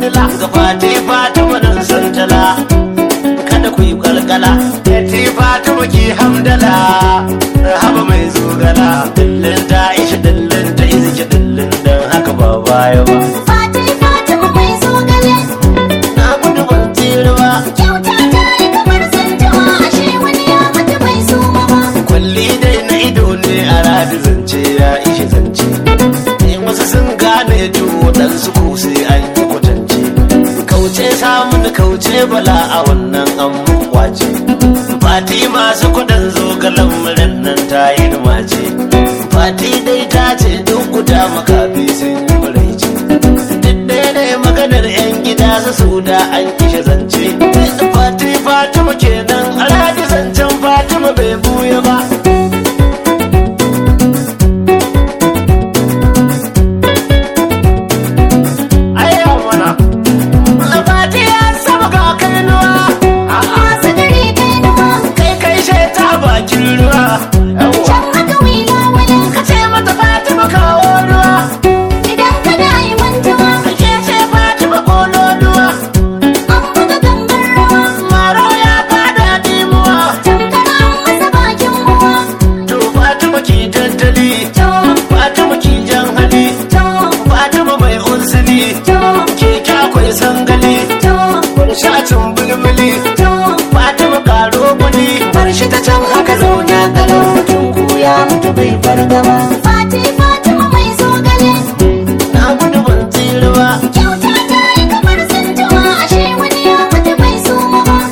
dila ga fati fatima nan santala kada ku yi kalkala fati fatima ki hamdala rahaba mai zogala dillin ta isha dillin ta iziki dillin dan haka ba baya ba Fati Fatima mai zogale na gudu ban tsira ba kyauta ta yi kamar zantawa ashe wani ya mata bai so ba ma. kwalli dai na ido ne a radi zance ya ishe zance ne wasu sun gane tuwo dan su ko sai an yi kwatance kauce samun kauce bala a wannan an kwace fati masu kudan zo ga lamarin nan ta yi mace fati dai ta ce duk guda makafi sun yi muraice duk ɗaya ne maganar 'yan gida su su da an kishe zance fati fatima kenan a radi zancen fatima bai buya ba Ayya mana. Labati ya saba ga kainuwa. Masu gari kai nufa Kai kai sheta bakin ruwa. Yawwa. can haka wila wala Ka ce mata Fatima kawo ruwa. idan ka da yi mantuwa Ke ce Fatima kololuwa. an buga gangar rawa Maro ya fada dimuwa. tamkar an masa bakin ruwa. To Fatima ki tattali. To, Fatima ki jan hali. to, Fatima mai unsili. to, Ke kyakwai sangali. to, Shatin bulbuli. to. Fatima karo kudi. Bar shi ta can haka zauna kalau. Mutum ko ya mutu bai fargaba. Fati Fatima mai zogale Na gudu ban tsira ba. kyauta ta yi kamar zantawa ashe wani ya mata bai so ba ma.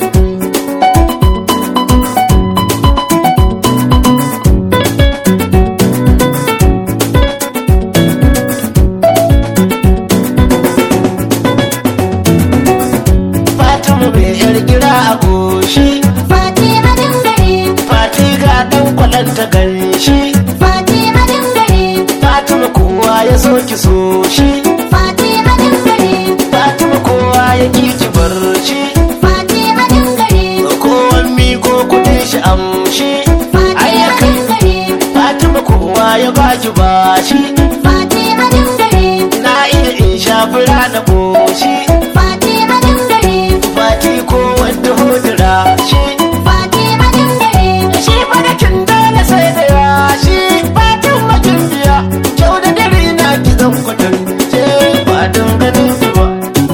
Fatima mai yar gira a goshi. Fati hadin gari Fati ga dan kwalanta ganshi. Fati hadin gari Fatima kowa ya so ki so shi. Fati hadin gari Fatima kowa ya ki ki bar shi. Fati hadin gari Kowan miko kudin shi amshi. Fati Ayyakan hadin gari Fatima kowa ya baki bashi. Fati hadin gari Na iya in shafi rana goshi. Fati hadin gari Fati ko wanda hodira shi. Fati hadin gari Shi madakin dole sai da yashi. Fatin makin biya. Kyau da dare na ki zan kwatance. Ba don ganin ki ba.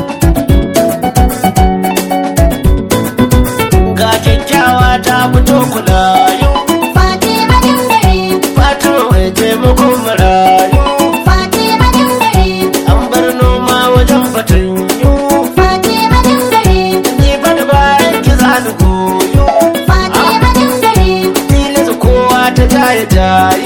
Ga kyakkyawa ta fito kulayu. Fati hadin gari Fatima mai taimakon marayu. Fati hadin gari An bar noma wajen fatanyu. Fati hadin gari Ni ba da bayan ki za ni goyo. Fati hadin gari Tilas kowa ta jaye jaye.